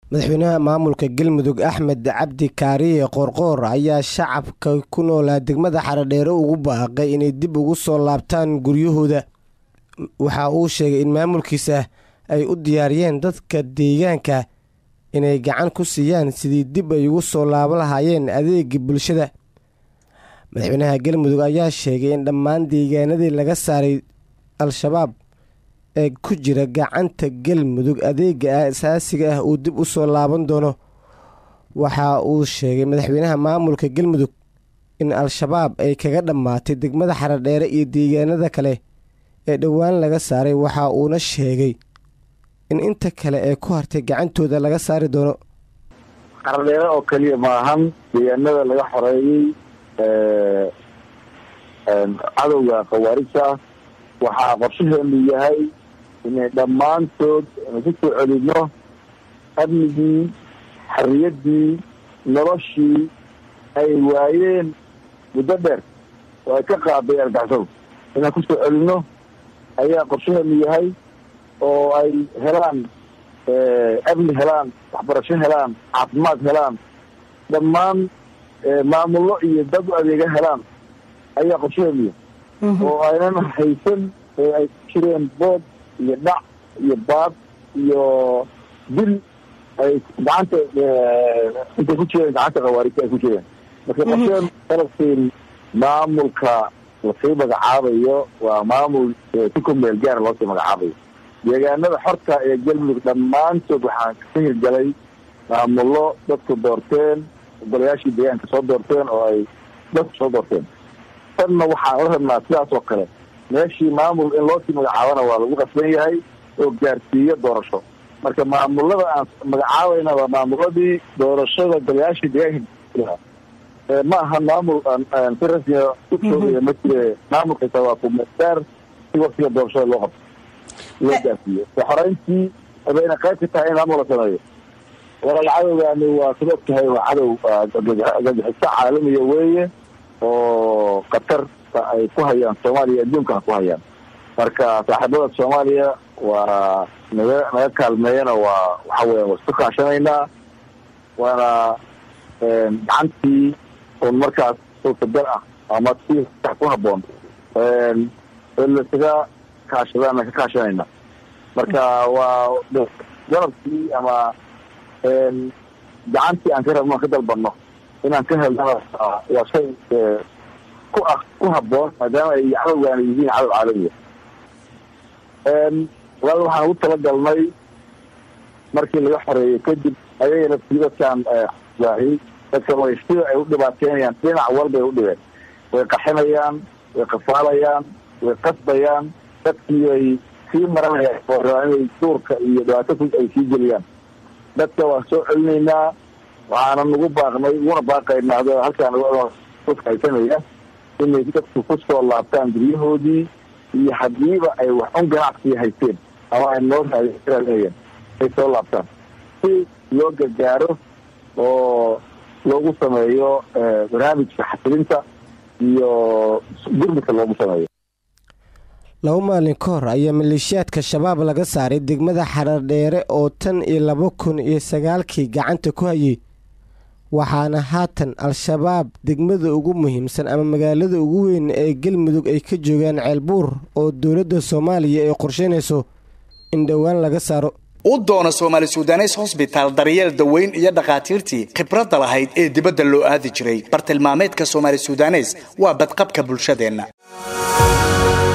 madaxweynaha maamulka galmudug axmed cabdi kaariye qoorqoor ayaa shacabka ku noolaa degmada xaradheere ugu baaqay inay dib ugu soo laabtaan guryahooda waxa uu sheegay in maamulkiisa ay u diyaariyeen dadka deegaanka inay gacan ku siiyaan sidii dib ay ugu soo laaban lahaayeen adeegii bulshada madaxweynaha galmudug ayaa sheegay in dhammaan deegaanadii laga saaray al-shabaab ee ku jira gacanta galmudug adeega ah asaasiga ah uu dib u soo laaban doono waxa uu sheegay madaxweynaha maamulka galmudug in al-shabaab ay kaga dhammaatay degmada xaradheere iyo deegaanada kale ee dhowaan laga saaray waxa uuna sheegay in inta kale ee ku hartay gacantooda laga saari doono xaradheere oo keliya maahan deegaanada laga xoreeyey cadowga khawaarijta waxaa qorshaheenu yahay inay dhammaantood ku soo celino amnigii xariyaddii noloshii ay waayeen muddo dheer oo ay ka qaaday argaxsadu inaan ku soo celino ayaa qorshaheenu yahay oo ay helaan amni helaan waxbarasho helaan caafimaad helaan dhammaan maamullo iyo dad u adeega helaan ayaa qorshaheenu yahay oo aynan haysan ee ay ku jireen bood iyo dhac iyo baad iyo dil ay gacanta intay ku jireen gacanta khawaarigta ay ku jireen marka qorsheenu qalabkiin maamulka lasii magacaabayo waa maamul si ku meel gaara loosii magacaabayo deegaanada xorta ee galmudug dhammaantood waxaan ka hirgalay maamullo dadku doorteen golayaashii deegaanka soo doorteen oo ay dadku soo doorteen tanna waxaan la rabnaa sidaas oo kale meeshii maamul in loosii magacaabana waa lagu qasban yahay oo gaarsiiyo doorasho marka maamulada aan magacaabayna waa maamuladii doorashada golayaashii deegaanka ma aha maamul si rasmiga usoogaya ma jire maamulkasa waa kumeesaar si waktiga doorashada loo qabto loo gaarsiiyo xoreyntii bayna qayb ka tahay in maamul la sameeyo walaal cadowgaani waa sid og tahay waa cadow gagixiso caalamiya weeye oo qatarta ay ku hayaan soomaaliya adduunkana ku hayaan marka saaxiibada soomaaliya waa naga naga kaalmeeyana waa waxa weya waa isku kaashanaynaa waana gacantii un markaas suurtagal ah ama si ku haboon lasaga kaashadaana ka kaashanayna marka waa garabkii ama gacantii aan ka rabno aan ka dalbanno inaan ka helnana waa shay ku ah ku haboon maadaama ay cadowgaana yihiin cadow caalamiya walaal waxaan ugu talagalnay markii laga xoreeyey kadib ayagana sii dadkaan waahi dadka way sida ay u dhibaateynayaan dhinac walbay u dhibeen way qaxinayaan way qafaalayaan way qasbayaan dadkii ay sii maranayaan oo rabaa inay duurka iyo dhibaato ku ay sii geliyaan dadka waan soo celinaynaa waxaana nagu baaqnay uguna baaqaynaa halkaan haysanaya inay dadku ku soo laabtaan guryahoodii iyo hadiiba ay wax un ganacsi haysteen ama ay noo raadinayeen ay soo laabtaan si loo gargaaro oo loogu sameeyo barnaamijka xasilinta iyo gurmidka loogu sameeyo laba maalin ka hor ayaa maleeshiyaadka shabaab laga saaray degmada xaradheere oo tan iyo laba kun iyo sagaalkii gacanta ku hayay waxaana haatan al-shabaab degmada ugu muhiimsan ama magaalada ugu weyn ee galmudug ay ka joogaan ceelbuur oo dowladda soomaaliya ay qorsheynayso in dhowaan laga saaro u doona soomaali sudanes hosbitaal daryeel daweyn iyo dhakhaatiirtii khibradda lahayd ee dibadda loo aadi jiray bartilmaameedka soomaali sudanes waa badqabka bulshadeenna